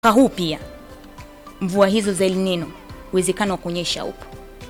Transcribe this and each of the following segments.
mwaka huu pia mvua hizo za El Nino uwezekano wa kunyesha upo.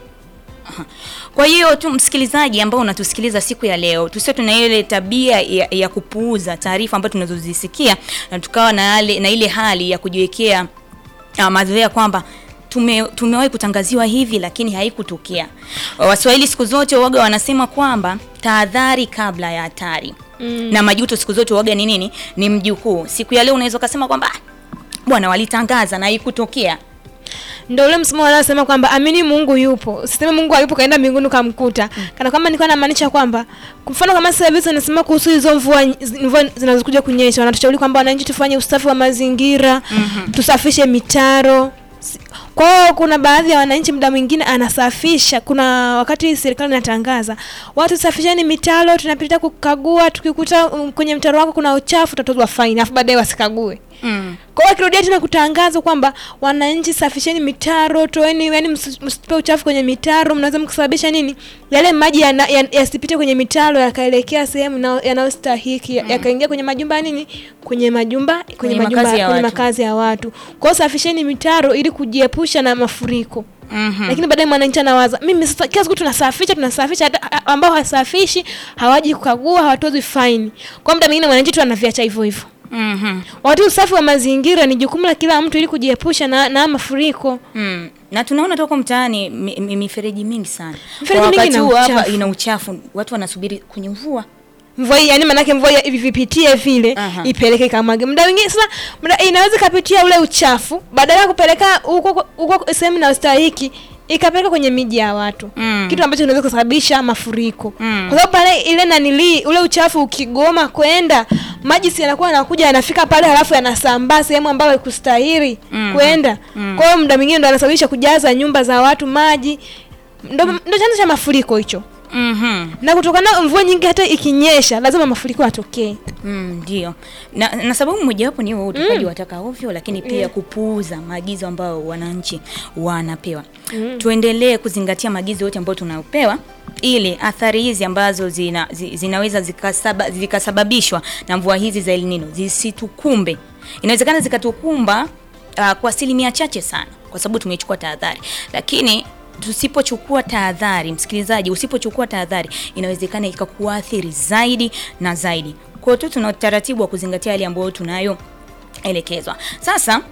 Aha. Kwa hiyo tu msikilizaji ambao unatusikiliza siku ya leo, tusio tuna ile tabia ya, ya kupuuza taarifa ambazo tunazozisikia na tukawa na, yale, na ile hali ya kujiwekea uh, mazoea kwamba tume, tumewahi kutangaziwa hivi lakini haikutokea. Waswahili siku zote waga wanasema kwamba tahadhari kabla ya hatari. Mm. Na majuto siku zote waga ni nini? Ni mjukuu. Siku ya leo unaweza kusema kwamba "Ah, bwana walitangaza na haikutokea. Ndio ule msemo wanaosema kwamba amini Mungu yupo. Usiseme Mungu hayupo kaenda mbinguni ukamkuta. Kana kwamba nilikuwa namaanisha kwamba kwa mfano kama sasa hivi tunasema kuhusu hizo mvua mvua zinazokuja kunyesha, wanatushauri kwamba wananchi tufanye usafi wa mazingira, tusafishe mitaro. Si- Kwa hiyo kuna baadhi ya wananchi muda mwingine anasafisha. Kuna wakati serikali inatangaza watu safisheni mitaro, tunapita kukagua, tukikuta um, kwenye mtaro wako kuna uchafu utatozwa faini, afu baadaye wasikague. Mm. Kwa hiyo akirudia tena kutangaza kwamba wananchi safisheni mitaro, toeni, yani msi- msitupe uchafu kwenye mitaro, mnaweza mkasababisha nini, yale maji yana- ya- yasipite kwenye mitaro yakaelekea sehemu ina- yanayostahiki ya- yakaingia kwenye majumba ya nini, kwenye majumba kwenye, Kwenye majumba makazi ya kwenye watu. makazi ya watu. Kwa hiyo safisheni mitaro ili kujiepusha na mafuriko. Mhm. Lakini baadaye mwananchi anawaza mimi sasa, kila siku tunasafisha tunasafisha, hata a- ambao hasafishi hawaji kukagua, hawatozwi faini. Kwa muda mwingine mwananchi tu anaviacha hivyo hivyo. Mhm. Wakati usafi wa mazingira ni jukumu la kila mtu ili kujiepusha na, na mafuriko. Mm. Na tunaona toka mtaani mi- mi- mifereji mingi sana. Mifereji Kwa mingi wakati ina huu hapa uchafu. ina uchafu. Watu wanasubiri kwenye mvua. Mvua hii yani maanake mvua hivi vipitie vile Aha. ipeleke kamwage. Muda mwingine sasa muda inaweza kapitia ule uchafu badala ya kupeleka huko huko sehemu na ustahiki ikapeleka kwenye miji ya watu. Mm. Kitu ambacho kinaweza kusababisha mafuriko. Mm. Kwa sababu pale ile nanili ule uchafu ukigoma kwenda maji si yanakuwa yanakuja yanafika pale halafu yanasambaa sehemu ambayo haikustahili Mm. kwenda. Mm. Kwa hiyo muda mwingine ndo anasababisha kujaza nyumba za watu maji. Ndo, ndo chanzo cha mafuriko hicho. Mhm. Na kutokana na mvua nyingi hata ikinyesha lazima mafuriko yatokee. Mm, ndio. Na, na sababu mojawapo ni huo utupaji wa taka ovyo, lakini pia kupuuza maagizo ambayo wananchi wanapewa. Tuendelee kuzingatia maagizo yote ambayo tunayopewa ili athari hizi ambazo zina, zi, zinaweza zikasaba, zikasababishwa na mvua hizi za El Nino zisitukumbe. Inawezekana zikatukumba uh, kwa asilimia chache sana, kwa sababu tumechukua tahadhari, lakini tusipochukua tahadhari, msikilizaji, usipochukua tahadhari, inawezekana ikakuathiri zaidi na zaidi. Kwa hiyo tu tuna utaratibu wa kuzingatia yale ambayo tunayoelekezwa. Sasa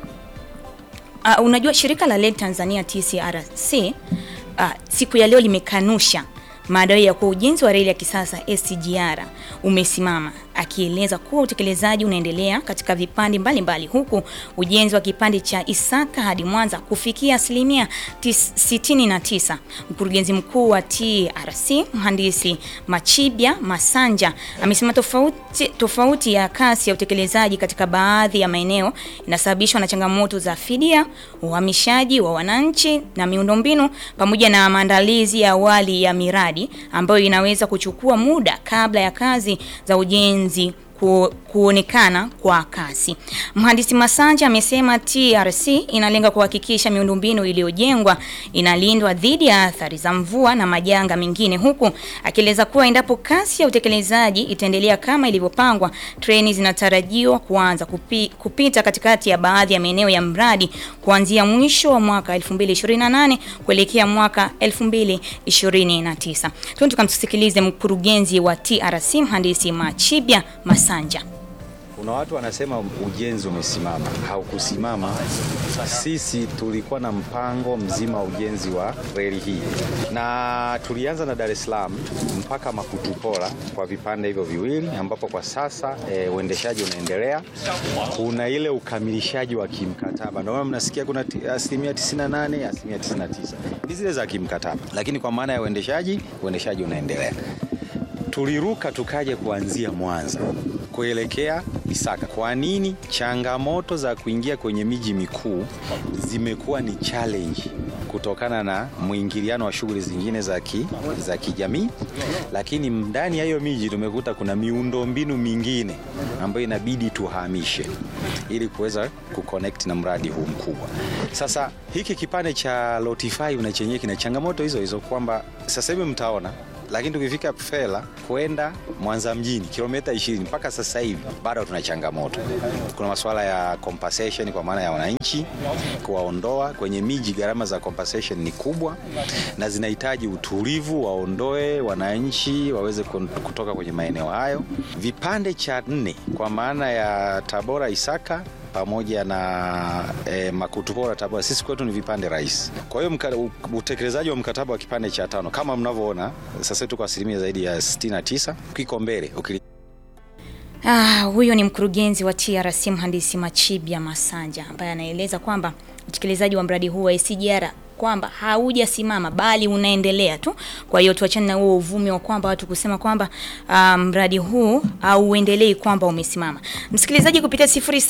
uh, unajua shirika la reli Tanzania TCRC uh, siku ya leo limekanusha madai ya kuwa ujenzi wa reli ya kisasa SGR umesimama, akieleza kuwa utekelezaji unaendelea katika vipande mbalimbali, huku ujenzi wa kipande cha Isaka hadi Mwanza kufikia asilimia tis- 69. Mkurugenzi mkuu wa TRC mhandisi Machibya Masanja amesema tofauti, tofauti ya kasi ya utekelezaji katika baadhi ya maeneo inasababishwa na changamoto za fidia, uhamishaji wa wananchi na miundombinu pamoja na maandalizi ya awali ya miradi ambayo inaweza kuchukua muda kabla ya kazi za ujenzi ku, kuonekana kwa kasi. Mhandisi Masanja amesema TRC inalenga kuhakikisha miundombinu iliyojengwa inalindwa dhidi ya athari za mvua na majanga mengine, huku akieleza kuwa endapo kasi ya utekelezaji itaendelea kama ilivyopangwa, treni zinatarajiwa kuanza kupi, kupita katikati ya baadhi ya maeneo ya mradi kuanzia mwisho wa mwaka 2028 kuelekea mwaka 2029. Tuende tukamsikilize mkurugenzi wa TRC mhandisi Machibya Masanja. Kuna watu wanasema ujenzi umesimama. Haukusimama. Sisi tulikuwa na mpango mzima wa ujenzi wa reli hii, na tulianza na Dar es Salaam mpaka Makutupora kwa vipande hivyo viwili, ambapo kwa sasa e, uendeshaji unaendelea. Kuna ile ukamilishaji wa kimkataba, ndio maana mnasikia kuna ti- asilimia 98, asilimia 99 ni zile za kimkataba, lakini kwa maana ya uendeshaji, uendeshaji unaendelea tuliruka tukaja kuanzia Mwanza kuelekea Isaka. Kwa nini? Changamoto za kuingia kwenye miji mikuu zimekuwa ni challenge kutokana na mwingiliano wa shughuli zingine za ki, za kijamii, lakini ndani ya hiyo miji tumekuta kuna miundombinu mingine ambayo inabidi tuhamishe ili kuweza kuconnect na mradi huu mkubwa. Sasa hiki kipande cha Lot 5 na chenyewe kina changamoto hizo hizo kwamba sasa hivi mtaona lakini tukifika Fela kwenda Mwanza mjini kilomita 20 mpaka sasa hivi bado tuna changamoto. Kuna masuala ya compensation kwa maana ya wananchi kuwaondoa kwenye miji. Gharama za compensation ni kubwa na zinahitaji utulivu, waondoe wananchi waweze kun- kutoka kwenye maeneo hayo. Vipande cha nne kwa maana ya Tabora Isaka pamoja na eh, Makutupora Tabora, sisi kwetu ni vipande rahisi. Kwa hiyo mka- u- utekelezaji wa mkataba wa kipande cha tano kama mnavyoona sasa tuko asilimia zaidi ya 69 kiko mbele ukili Ah, huyo ni mkurugenzi wa TRC mhandisi Machibia Masanja ambaye anaeleza kwamba utekelezaji wa mradi huu wa SGR kwamba haujasimama bali unaendelea tu. Kwa hiyo tuachane na huo uvumi wa kwamba watu kusema kwamba ah, mradi huu hauendelei kwamba umesimama. Msikilizaji, kupitia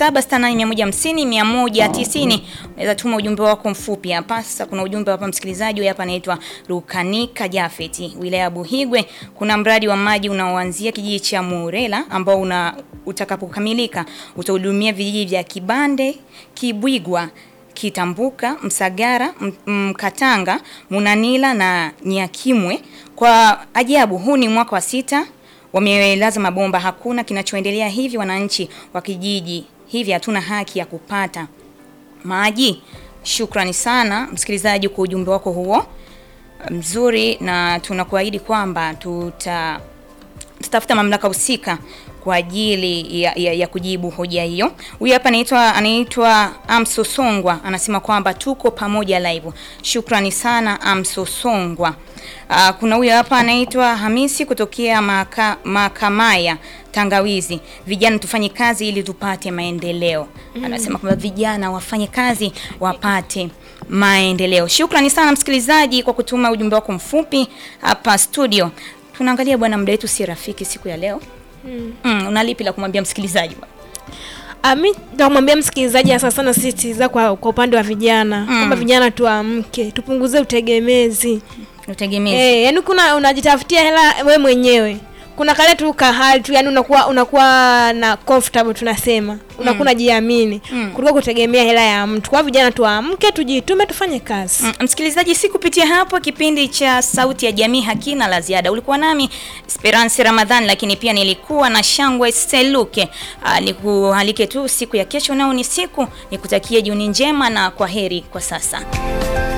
0768150190 unaweza tuma ujumbe wako mfupi hapa. Sasa kuna ujumbe hapa msikilizaji, huyu hapa anaitwa Rukanika Jafeti, wilaya ya Buhigwe. Kuna mradi wa maji unaoanzia kijiji cha Murela ambao una utakapokamilika utahudumia vijiji vya Kibande, Kibwigwa, Kitambuka, Msagara, M- Mkatanga, Munanila na Nyakimwe. Kwa ajabu, huu ni mwaka wa sita wamelaza mabomba, hakuna kinachoendelea hivi. Wananchi wa kijiji hivi hatuna haki ya kupata maji. Shukrani sana msikilizaji kwa ujumbe wako huo mzuri, na tunakuahidi kwamba tuta tutafuta mamlaka husika kwa ajili ya, ya, ya kujibu hoja hiyo. Huyu hapa anaitwa anaitwa Amsosongwa anasema kwamba tuko pamoja live. Shukrani sana Amsosongwa. Uh, kuna huyu hapa anaitwa Hamisi kutokea maka, Makamaya Tangawizi. Vijana tufanye kazi ili tupate maendeleo. Anasema kwamba vijana wafanye kazi wapate maendeleo. Shukrani sana msikilizaji kwa kutuma ujumbe wako mfupi hapa studio. Tunaangalia bwana, muda wetu si rafiki siku ya leo. Mm, una lipi la kumwambia msikilizaji bwana? Ah, mi namwambia msikilizaji hasa sana sisitiza kwa, kwa upande wa vijana kwamba vijana tuamke, tupunguze utegemezi. Utegemezi. Eh, yani kuna unajitafutia hela we mwenyewe. Kuna kale tu kahali tu yani unakuwa unakuwa na comfortable tunasema. Unakuwa unajiamini kuliko kutegemea hela ya mtu. Kwa vijana tuamke, tujitume, tufanye kazi. Mm, Msikilizaji, si kupitia hapo kipindi cha Sauti ya Jamii hakina la ziada. Ulikuwa nami Esperance Ramadhan, lakini pia nilikuwa na Shangwe Seluke. Ah, Nikualike tu siku ya kesho, nao ni siku nikutakie jioni njema na kwa heri kwa sasa.